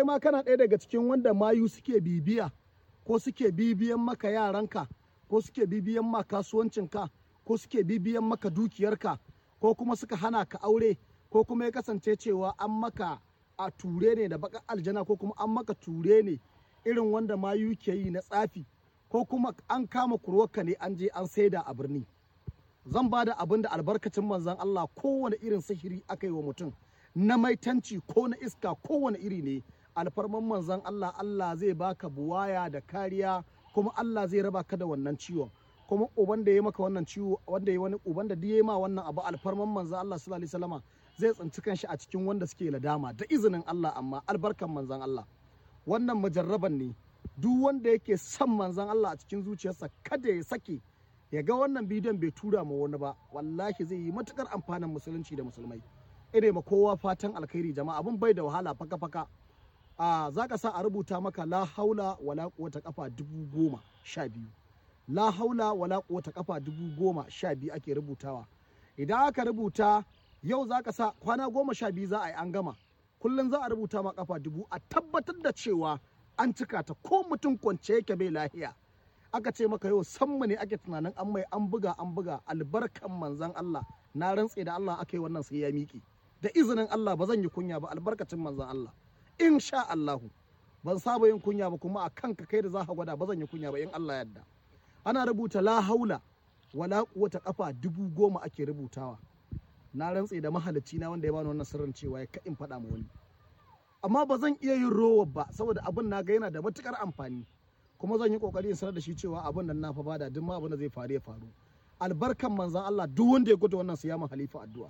kai ma kana ɗaya daga cikin wanda mayu suke bibiya ko suke bibiyan maka yaranka ko suke bibiyan ma kasuwancinka ko suke bibiyan maka dukiyarka ko kuma suka hana ka aure ko kuma ya kasance cewa an maka a ture ne da baka aljana ko kuma an maka ture ne irin wanda mayu ke yi na tsafi ko kuma an kama kurwarka ne an je an saida a birni zan ba da abin da albarkacin manzan Allah kowane irin sihiri aka yi wa mutum na maitanci ko na iska kowane iri ne alfarman manzan Allah Allah zai baka buwaya da kariya kuma Allah zai raba ka da wannan ciwon kuma uban da ya maka wannan ciwo wanda ya wani uban da ya ma wannan abu alfarman manzan Allah sallallahu alaihi wasallama zai tsinci kanshi a cikin wanda suke ladama da izinin Allah amma albarkan manzan Allah wannan mujarraban ne duk wanda yake son manzan Allah a cikin zuciyarsa kada ya sake ya ga wannan bidiyon bai tura ma wani ba wallahi zai yi matukar amfanin musulunci da musulmai ire ma kowa fatan alkhairi jama'a abin bai da wahala faka faka a za ka sa a rubuta maka la haula wala quwwata kafa dubu goma sha biyu la haula wala quwwata kafa dubu goma sha biyu ake rubutawa idan aka rubuta yau za ka sa kwana goma sha biyu za a yi an gama kullum za a rubuta ma kafa dubu a tabbatar da cewa an cika ta ko mutum kwance yake bai lahiya aka ce maka yau sammu ne ake tunanin an mai an buga an buga albarkan manzan Allah na rantse da Allah aka yi wannan sai ya miƙe da izinin Allah ba zan yi kunya ba albarkacin manzan Allah insha Allahu ban saba yin kunya ba kuma a kanka kai da za ka gwada ba zan yi kunya ba in Allah yadda ana rubuta la haula wala quwwata kafa dubu goma ake rubutawa na rantse da mahalicci na wanda ya bani wannan sirrin cewa ya in faɗa ma wani amma ba zan iya yin rowa ba saboda abin na ga yana da matukar amfani kuma zan yi kokari in sanar da shi cewa abin nan na fa bada duk ma abin da zai faru ya faru albarkan manzan Allah duk wanda ya gudu wannan su ya halifa addu'a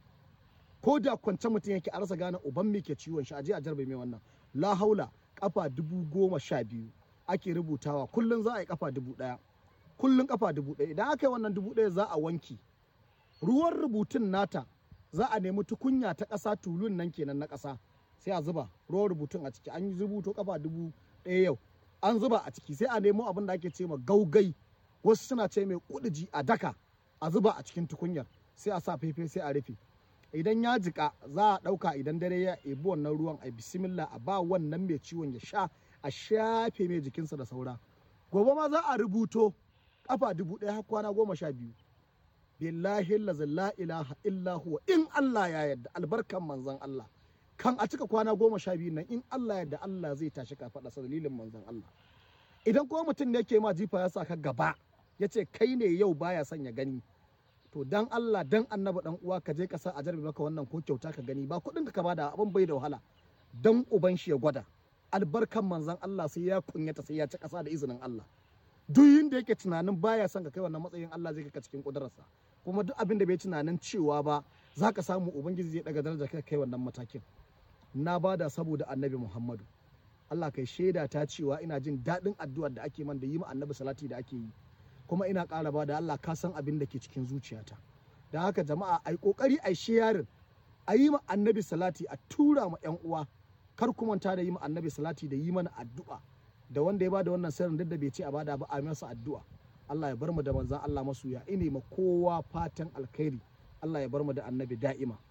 ko da kwance mutum yake a rasa gane uban me ke ciwon shi aje a jarbe mai wannan la haula kafa dubu goma sha biyu ake rubutawa kullum za a yi kafa dubu ɗaya kullum kafa dubu ɗaya idan aka yi wannan dubu ɗaya za a wanki ruwan rubutun nata za a nemi tukunya ta ƙasa tulun nan kenan na ƙasa sai a zuba ruwan rubutun a ciki an yi rubuto kafa dubu ɗaya yau an zuba a ciki sai a nemo abin da ake ce ma gaugai wasu suna ce mai kudiji a daka a zuba a cikin tukunyar sai a sa fefe sai a rufe idan ya jika za a ɗauka idan dare ya ebi wannan ruwan a bismillah a ba wannan mai ciwon ya sha a shafe mai jikinsa da saura gobe ma za a rubuto kafa dubu ɗaya har kwana goma sha biyu billahi la ilaha illa huwa in Allah ya yarda albarkan manzon Allah kan a cika kwana goma sha biyu nan in Allah yadda Allah zai tashi ka faɗa sa dalilin manzon Allah idan kuma mutum ne yake ma jifa ya sa ka gaba ya ce kai ne yau baya son ya gani to dan Allah dan annabi dan uwa ka je ka sa a jarbe maka wannan ko kyauta ka gani ba kuɗin ka bada abin bai da wahala dan uban shi ya gwada albarkan manzon Allah sai ya kunyata sai ya ci ƙasa da izinin Allah duk yinda yake tunanin baya son ka kai wannan matsayin Allah zai ka cikin kudurarsa kuma duk abin da bai tunanin cewa ba za ka samu ubangiji zai daga daraja kai kai wannan matakin na bada saboda annabi Muhammadu Allah kai shaida ta cewa ina jin daɗin addu'ar da ake man da yi ma annabi salati da ake yi kuma ina ƙara ba da Allah ka san abin da ke cikin zuciyata da haka jama'a ai kokari ai sharing a yi ma annabi salati a tura ma yan uwa kar ku manta da yi ma annabi salati da yi mana addu'a da wanda ya bada wannan sirrin duk da bai ce a bada ba a masa addu'a Allah ya bar mu da manzon Allah masoya ine ma kowa fatan alkhairi Allah ya bar mu da annabi da'ima